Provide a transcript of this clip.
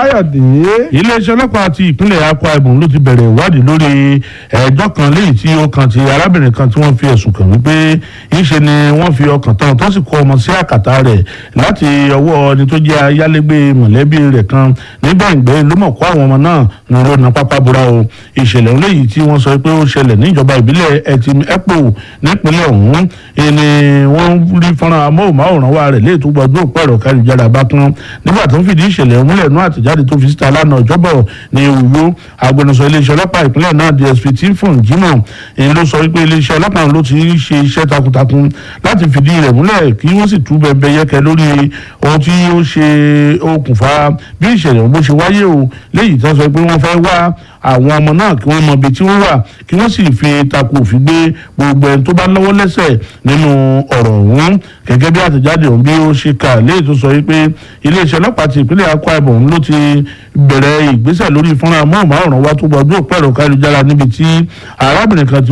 káyọ̀dé. iléeṣẹ́ ọlọ́pàá ti ìpínlẹ̀ akwa ibom ló ti bẹ̀rẹ̀ ìwádìí lórí ẹjọ́ kan léyìí tí ó kan ti arábìnrin kan tí wọ́n fi ẹ̀sùn kàn wípé ńṣe ni wọ́n fi ọkàn tán tó sì kó ọmọ sí àkàtà rẹ̀ láti ọwọ́ ẹni tó jẹ́ ayálégbé mọ̀lẹ́bí rẹ̀ kan nígbàgbẹ́ ló mọ̀ kó àwọn ọmọ náà ní rònà pápá búra o ìṣẹ̀lẹ̀ léyìí tí wọ́n sọ pé ó ṣẹlẹ̀ níjọba ìbílẹ̀ ẹtì epo nípínlẹ̀ ọ̀hún ni wọ́n rí fọ́nrán amóhùnmáwòrán wa rẹ̀ léyìí tó gbọdọ̀ pẹ̀rọ káríjára bá tán nígbà tó ń fìdí ìṣẹ̀lẹ̀ múlẹ̀ nú àtẹ̀jáde tó fi síta lánàá ọjọ́bọ̀ ní Uyo agbẹnusọ iléeṣẹ́ ọlọ́pàá ìpínlẹ̀ náà DSP Tifon Jimoh èyí ló sọ wípé iléeṣẹ́ ọlọ́pàá ló ti ń ṣe iṣẹ́ takuntakun láti fìdí rẹ̀ múlẹ̀ kí wọ́n sì tú bẹ̀bẹ̀ yẹ́kẹ́ lórí ohun tí ó ṣe okùnfà bí ìṣẹ̀lẹ̀ bó ṣe wáyé o léyìí tó sọ pé wọ́n fẹ́ wá àwọn ọmọ náà kí wọ́n mọ ibi tí wọ́n wà kí wọ́n sì fi takò òfin gbé gbogbo ẹni tó bá lọ́wọ́ lẹ́sẹ̀ nínú ọ̀rọ̀ ọ̀hún gẹ́gẹ́ bí àtẹ̀jáde ọ̀hún bí ó ṣe kà léyìí tó sọ wípé iléeṣẹ́ ọlọ́pàá ti ìpínlẹ̀ Akwa Ibom ló ti bẹ̀rẹ̀ ìgbésẹ̀ lórí fúnra mọ́ọ̀mọ́ ọ̀ràn wa tó gbọdọ̀ pẹ̀rọ káyélujára níbi tí arábìnrin kan ti